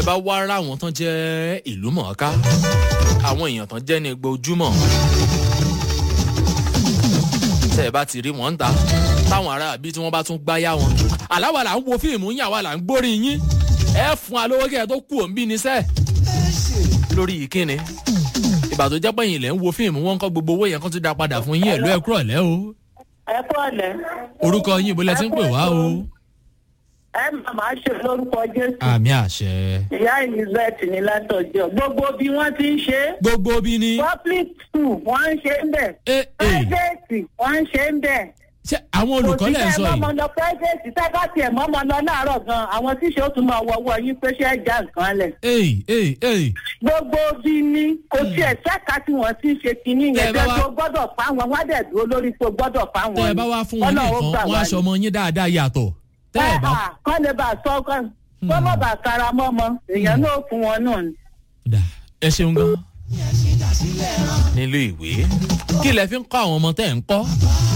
ẹ bá wá rá àwọn tán jẹ́ ìlú mọ̀ọ́ká àwọn èèyàn tán jẹ́ ní gbojúmọ̀ tẹ́ ẹ bá ti rí wọn ń ta táwọn ará àbí tí wọ́n bá tún gbáyà wọn. àláwà là ń wo fíìmù yín àwa là ń gbórí yín ẹ fún wa lówó kí ẹ tó kú òǹbí ni sẹ́ẹ̀ lórí ìkíni ìgbà tó jẹ́ pẹ̀yìn ilẹ̀ ń wo fíìmù wọn kọ́ gbogbo owó yẹn kó tún dá padà fún yín ẹ̀lú ẹ̀kúrọ̀ lẹ́ o ẹ kú ọ̀lẹ́. orúkọ yín ibo lẹ ti ń pè wá o. ẹ màmá ṣe lórúkọ jésù. àmì àṣẹ. ìyá elizabeth ní látọjọ gbogbo bí wọn ti ń ṣe é. gbogbo bí ni. public school wọn ń ṣe ń bẹ. ẹ ẹ private wọn ń ṣe ń bẹ. ṣé àwọn olùkọ́ lẹ̀ ń sọ kò sí ẹ yìí. mọ́mọ́ lọ private tẹ́gbà tiẹ̀ mọ́mọ́ lọ láàárọ̀ gan àwọn tíṣe ó tún máa wọwọ́ yín pé ṣé ẹ já nǹkan lẹ̀. ee ee ee gbogbo bí ní kò tiẹ̀ ṣẹ́ka tí wọ́n ti ń ṣe kinní Tẹ́ ẹ yẹn bá jẹ́ wá- tó gbọ́dọ̀ pa wọn wọ́n dẹ̀ dúró lórí tó gbọ́dọ̀ pa wọn. tẹ́ ẹ bá wá fún wọn ní nǹkan wọn aṣọ ọmọ yín dáadáa yàtọ̀ tẹ́ ẹ bá. kọ́ lè bá a sọ kọ́ kọ́ mọ̀ bá a kara mọ́mọ́ èèyàn náà fún wọn náà ni. dà ẹ ṣeun gan. nílé ìwé kí lẹ fi ń kọ́ àwọn ọmọ tẹ́ ẹ̀ ń kọ́